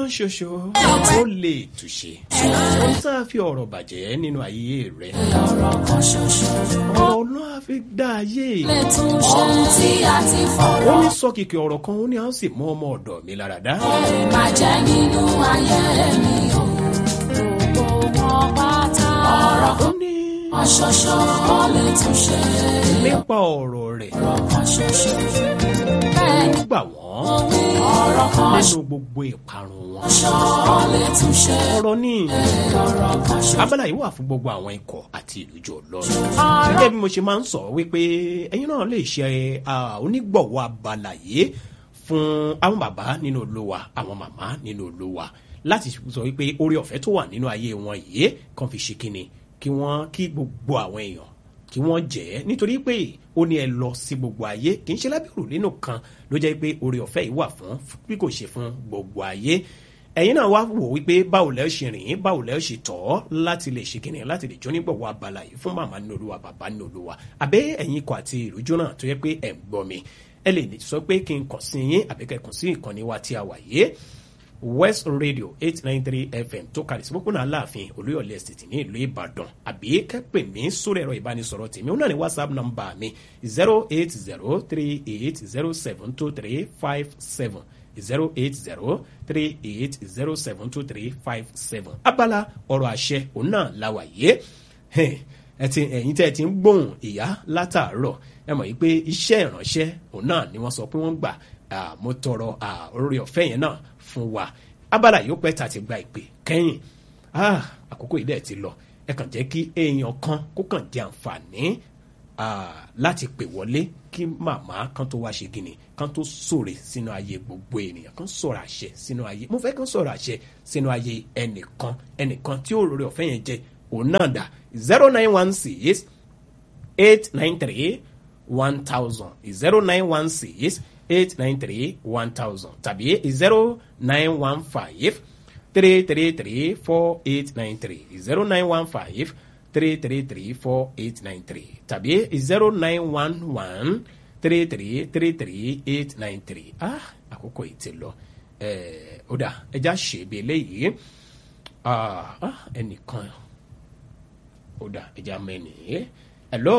kan ṣoṣo ó lè túṣe ohun tá a fi ọ̀rọ̀ bàjẹ́ nínú ayé rẹ̀ ọ̀rọ̀ kan ṣoṣo ọ̀rọ̀ náà fi dá ayé lè tún ṣe ohun tí a ti ó fọ̀rọ̀ ní sọ kìkì ọ̀rọ̀ kan ó ní a ó sì mú ọmọ ọ̀dọ̀ mi lára dá máa jẹ́ nínú ayé mi o gbogbo wọn pátá ọ̀rọ̀ ó ní kan ṣoṣo ó lè tún ṣe nípa ọ̀rọ̀ rẹ̀ ọ̀rọ̀ kan ṣoṣo bẹ́ẹ̀ ni ó gbà wọ́n ọ̀rọ̀ kan nínú gbogbo ìparun wọn ṣoṣo ó lè tún ṣe ọ̀rọ̀ ní ọ̀rọ̀ kan ṣoṣo abala yìí wà fún gbogbo àwọn ikọ̀ àti ìlújọ ọlọ́run gẹ́gẹ́ bí mo ṣe máa ń sọ wípé ẹ̀yin náà lè ṣe ah, onígbọ̀wọ́ abala yìí fún àwọn bàbá nínú olúwa àwọn màmá nínú olúwa láti sọ wípé orí ọ̀fẹ́ tó wà nínú ayé wọn yìí kan fi ṣe kíni kí wọ́n kí gbogbo àwọn èèyàn kí wọ́n jẹ́ nítorí pé ó ní ẹ lọ sí gbogbo ayé kì í ṣe lábẹ́rù nínú kan ló jẹ́ pé orí ọ̀fẹ́ yìí wà fún bí kò ṣe fún gbogbo ayé ẹ̀yin náà wá wò wípé báwo lẹ́ ṣe rìn báwo lẹ́ ṣe tọ́ láti lè ṣe kíni láti lè jó nígbọ̀wọ́ abala yìí fún màmá nínú olúwa bàbá nínú olúwa àbẹ́ ẹ̀yin ikọ̀ àti ìrújú náà tó yẹ pé ẹ̀ ń gbọ́ mi ẹ lè sọ pé kí n kàn sí yín àbí kẹ́ kàn sí ìkànnì wa tí a wà yìí west radio eight nine three fm tó kàlẹ̀ sí pópónà aláàfin olúyọ̀lẹ̀ estate ní ìlú ìbàdàn àbí kẹ́pẹ́ mi sórí ẹ̀rọ ìbánisọ̀rọ̀ tèmi ó náà ní whatsapp number mi zero eight zero three eight zero seven two three five seven zero eight zero three eight zero seven two three five seven abala ọ̀rọ̀ àṣẹ òun náà la wà yé ẹ ti ẹ̀yin tẹ́ ẹ ti ń gbóhùn ìyá látàárọ̀ ẹ mọ̀ yìí pé iṣẹ́ ìránṣẹ́ òun náà ni wọ́n sọ pé wọ́n gbà ah, mo tọrọ ah, orí ọ̀fẹ́ yẹn náà fún wa abala yìí ó pẹ́ tà ti gba ìpè kẹ́yìn ah, àkókò yìí dẹ̀ ti lọ ẹ kàn jẹ́ kí èèyàn kan kó kàn jẹ àǹfààní ah, láti pè wọlé kí màmá kan tó wá ṣe gini kan tó sòrè sínú ayé gbogbo ènìyàn kan sọ̀rọ̀ àṣẹ sínú ayé mo fẹ́ kan sọ̀rọ̀ àṣẹ sínú ayé ẹnìkan ẹnìkan tí òróró ọ̀fẹ́ yẹn jẹ òun náà dà zero nine one six eight nine three one thousand zero nine one six eight nine three one thousand tàbí zero nine one five three three three four eight nine three zero nine one five three three three four eight nine three tàbí zero nine one one three three three three eight nine three ah àkókò yìí ti lọ ẹ ó dà ẹja ṣèbí eléyìí ah ah, ẹnìkan ó dà ẹja mẹ́nìí hello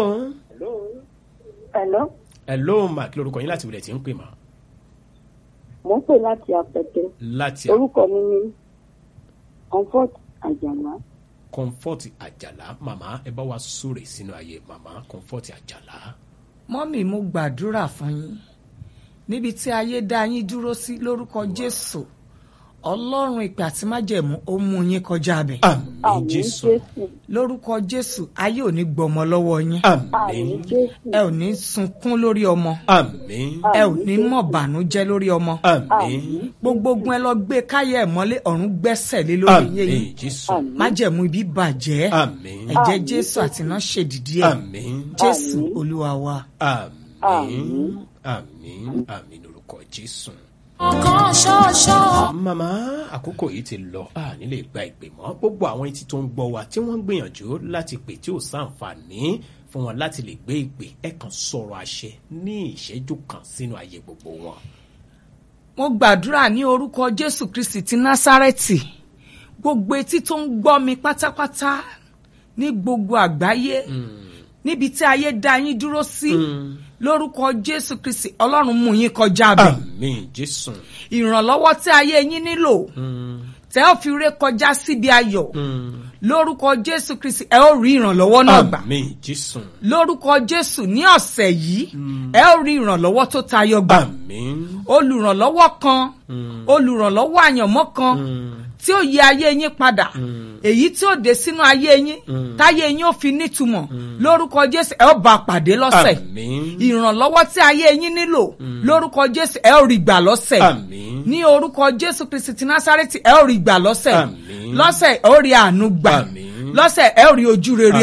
Hello, hello ma kí lorúkọ yín láti wulẹ̀ tí ń pè mà mo ń pè láti Apẹtẹ. láti Orúkọ mi ni Comfort Àjàlá. comfort àjàlá màmá ẹ bá wa súre sínú ayé màmá comfort àjàlá mọ́mì mo gbàdúrà fún yín níbi tí ayé dá yín dúró sí lórúkọ jésù ọlọ́run ìpè àti májẹ̀mú ó mú yín kọjá abẹ àmín Àmín jésù Jésù. lórúkọ jésù ayé ò ní gbọmọ lọ́wọ́ yín àmín Àmín Jésù. ẹ ò ní sunkún lórí ọmọ àmín ẹ ò ní mọ̀ bànújẹ́ lórí ọmọ àmín gbogbo ogun ẹ lọ gbé káyà ẹ mọ́lé ọ̀run gbẹ́sẹ̀ lé lórí yín àmín jésù Àmín. májẹ̀mú ibi bàjẹ́ àmín ẹ̀jẹ̀ jésù àti iná ṣèdìdí ẹ̀ àmín jésù Àmín. olúwa wa. àmín àmín àmín lórúkọ jésù. ọ̀kan ṣoṣo màmá àkókò yìí ti lọ a nílé gba ìpè mọ́ gbogbo àwọn etí tó ń gbọ́ wa tí wọ́n ń gbìyànjú láti pè tí ò sáǹfààní fún wọn láti lè gbé ìpè ẹ kàn sọ̀rọ̀ àṣẹ ní ìṣẹ́jú kan sínú ayé gbogbo wọn. mo gbàdúrà ní orúkọ jésù kristi ti násárẹ́tì gbogbo etí tó ń gbọ́ mi pátápátá ní gbogbo àgbáyé níbi tí ayé dá yín dúró sí lórúkọ jésù kristi ọlọ́run mú yín kọjá bẹ̀ àmín jésù. ìrànlọ́wọ́ tí ayé yín nílò tẹ́ ò fi ré kọjá síbi ayọ̀ lórúkọ jésù kristi ẹ ó rí ìrànlọ́wọ́ náà gbà àmín jésù. lórúkọ jésù ní ọ̀sẹ̀ yìí ẹ ó rí ìrànlọ́wọ́ tó tayọ gbà àmín. olùrànlọ́wọ́ kan olùrànlọ́wọ́ àyànmọ́ kan tí ó yí ayé yín padà èyí tí ó dé sínú ayé yín táyé yín ó fi nítumọ̀ lórúkọ jésù ẹ ó bá a pàdé lọ́sẹ̀ àmín. ìrànlọ́wọ́ tí ayé yín nílò lórúkọ jésù ẹ ó rí gbà lọ́sẹ̀ àmín. ní orúkọ jésù kristi ti násárẹ́tì ẹ ó rí gbà lọ́sẹ̀ Àmín. lọ́sẹ̀ ẹ ó rí àánú gbà Àmín. lọ́sẹ̀ ẹ ó rí ojú rere Àmín.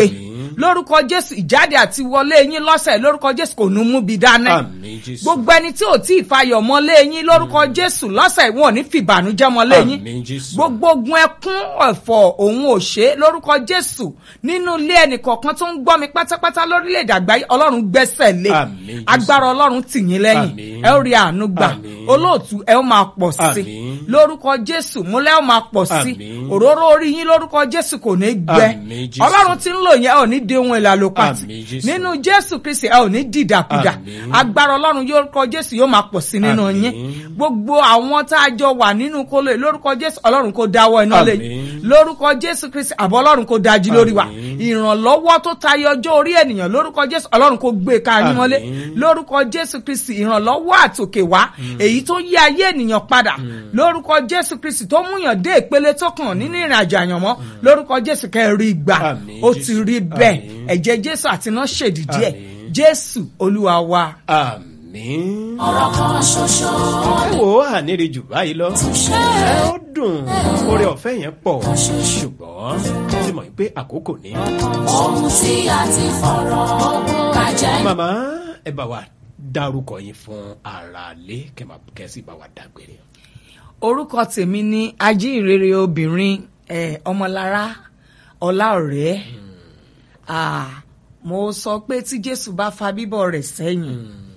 lórúkọ jésù ìjáde àti wọlé yín lọ́sẹ̀ lórúkọ jésù kò ní mú bi dáná àmì jésù gbogbo ẹni tí ò tí ì fayọ̀ mọ́lé yín lórúkọ jésù lọ́sẹ̀ wọn ò ní fìbànújẹ́ mọ́lé yín àmì jésù gbogbo ogun ẹkún ẹ̀fọ́ òun ò ṣe é lórúkọ jésù nínú ilé ẹnìkọ̀ọ̀kan tó ń gbọ́ mi pátápátá lórílẹ̀‐èdè àgbáyé ọlọ́run gbẹ́sẹ̀ lé Àmín, Jésù. agbára ọlọ́run tì yín lẹ́yìn Àmín. ẹ ó rí àánú gbà Àmín. olóòtú ẹ ó máa pọ̀ sí Àmín. lórúkọ jésù múlẹ̀ ó máa pọ̀ sí Àmín. òróró orí yín lórúkọ jésù kò ní gbẹ Àmín, Jésù. ọlọ́run tí ń lò yẹn ò ní de ohun èlò àlòpàtì Àmín, Jésù. nínú jésù kristi ẹ ò ní dìdàkudà Àmín. agbára ọlọ́run yórúkọ jésù yóò máa pọ̀ sí nínú Àmín. yín gbogbo àwọn tá a jọ wà nínú kóló yìí lórúkọ jésù ọlọ́run kò dáwọ́ iná lé yín Àmín. lórúkọ jésù kristi àbọ̀ ọlọ́run kò dájú lórí wa Àmín. ìrànlọ́wọ́ tó tayọ ọjọ́ orí ènìyàn lórúkọ jésù ọlọ́run kò gbé ká yín mọ́lé Àmín. lórúkọ jésù kristi ìrànlọ́wọ́ àtòkè wá èyí tó yí ayé ènìyàn padà lórúkọ jésù kristi tó múyàn dé ìpele tó kàn nínú ìrìn àjò àyànmọ́ lórúkọ jésù kẹrin ìgbà Àmín, ó ti Jésù. rí bẹ́ẹ̀ Àmín. ẹ̀jẹ̀ jésù àti iná ṣèdìdí ẹ̀ Àmín. jésù olúwa wa. àmì. ọ̀rọ̀ kan ṣoṣo ẹ wò ó àníri jù báyìí lọ ṣe ẹ ó dùn oore ọ̀fẹ́ yẹn pọ̀ ṣùgbọ́n ó ti mọ̀ pé àkókò ní. ohun tí a ti fọ̀rọ̀ bàjẹ́ màmá ẹ bá wa dárúkọ yín fún aráalé kẹsì bá wa dágbére. orúkọ tèmi ní ajínrere obìnrin eh, ọmọlára ọláọ̀rẹ́ Ah, mo sọ pé tí jésù bá fa bíbọ̀ rẹ̀ sẹ́yìn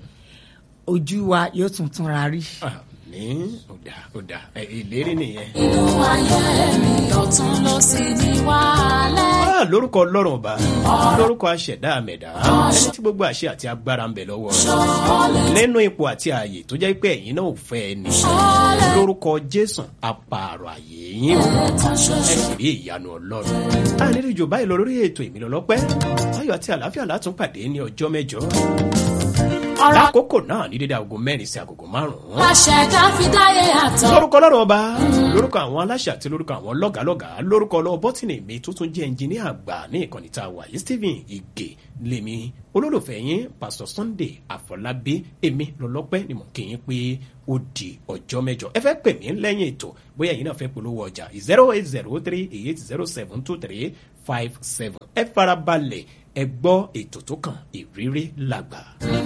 ojú wa yóò tún túnra rí. àmì ó dà ó dà ẹ, ìlérí nìyẹn. inú ayé mi ọ̀tún ló sì ní wàhálẹ́. Ah, lórúkọ ọlọ́run ọba lórúkọ aṣẹ̀dá àmẹ̀dá ẹni tí gbogbo àṣẹ àti agbára ń bẹ lọ́wọ́ rẹ̀ nínú ipò àti ààyè tó jẹ́ pé ẹ̀yin náà ò fẹ́ ẹni lórúkọ jésù apààrọ̀ ààyè yín o ẹ sì rí ìyanu ọlọ́run àníríjò báyìí lọ lórí ètò ìmìlọ́lọ́pẹ́ ayọ̀ àti àlàáfíà látún pàdé ní ọjọ́ mẹ́jọ ọ̀rọ̀ lákòókò náà ní dédé aago mẹ́rin sí agogo márùn-ún àṣẹ̀dá fi dáyé àtọ̀. lórúkọ ọlọ́run ọba lórúkọ àwọn aláṣẹ àti lórúkọ àwọn lọ́gàálọ́gàá lórúkọ ọlọ́wọ́ bọ́tìnì mi tó tún jẹ́ ẹnjìníà àgbà ní ìkànnì tá a wà yìí stephen ige lèmi olólùfẹ́ yín pásítọ̀ sunday àfọlábí èmi lọ́lọ́pẹ́ ni mò ń kí yín pé ó di ọjọ́ mẹ́jọ ẹ fẹ́ pè mí lẹ́yìn ètò bóyá ẹ̀yin náà fẹ́ polówó ọjà zero eight zero three eight zero seven two three five seven ẹ farabalẹ̀ ẹ gbọ́ ètò tó kàn ìrírí làgbà.